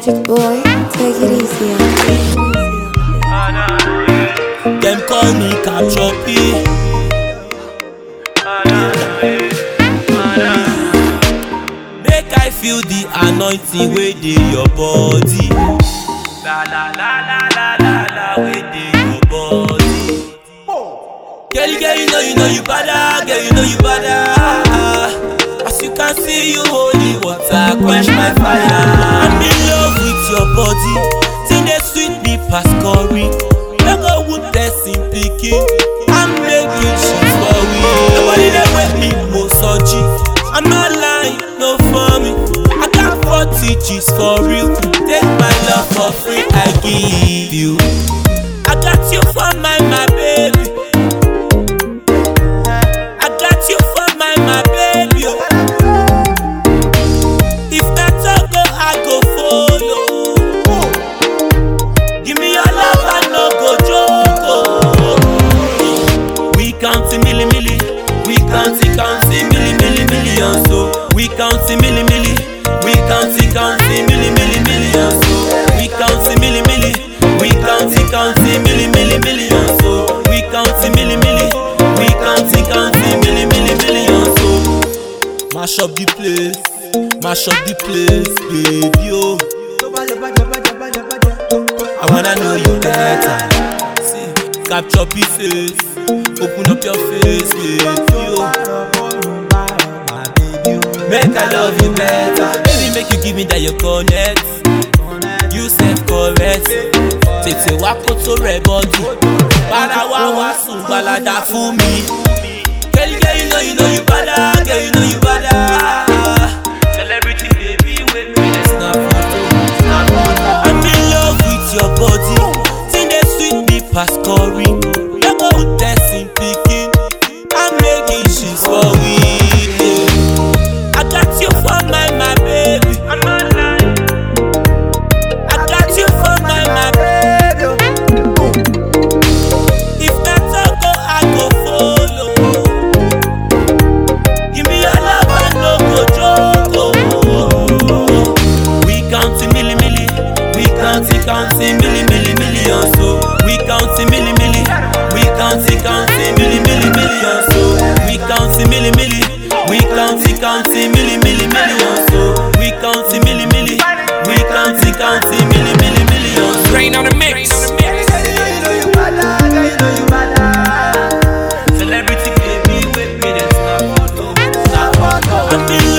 Majestic boy, take it easy. Them call me Capture P. Make I feel the anointing wey dey your body. La la la la la la la wey dey your body. Girl, girl, you know you know you bada, girl, you know you bada. As you can see, you holy water quench my fire. I'm in love with your body, thing dey sweet me pass curry. No go wound person pikin, I'm making shit for we. Nobody dey wake me mosoji. I'm not lying, no for me. I got 40 G's for real. Take my love for free, I give you. I got you for my my baby. I got you for my my baby. oh. If that's all go, I go follow. Give me your love, I no go joke. oh. We counting milli milli, we counting counting milli milli millions. So we counting milli milli, we counting counting milli milli millions. So we counting milli milli, we counting counting milli milli millions. So we counting milli milli, we counting counting milli milli millions. So mash up the place, mash up the place, baby. Oh. I wanna know you better. See, capture pieces, open up your face, baby. Oh. Make I love you better. Baby, make you give me that you connect. You said correct. Tètè wá kó tó rẹ̀ bọ́dù. Bára wá wá sùn gbalada fún mi. Girl, girl, you know you know you bada, girl, you know you bada. Celebrity baby, wait me, let's snap photo. Snap photo. I'm in love with your body. Thing dey sweet me pass curry. No go testing pikin. I'm making shit for we. I got you for my my baby. I'm not lying. I got you for my my baby. If that's all go, I go follow. Give me your love, I no go joke. oh. We counting milli milli, we counting counting milli milli millions. So we counting milli milli, we counting counting milli milli millions. So we counting milli milli, we counting counting milli milli millions. So we counting milli milli, we counting counting milli milli millions. Rain on the mix. Celebrity baby, wait me, that's not photo. I'm in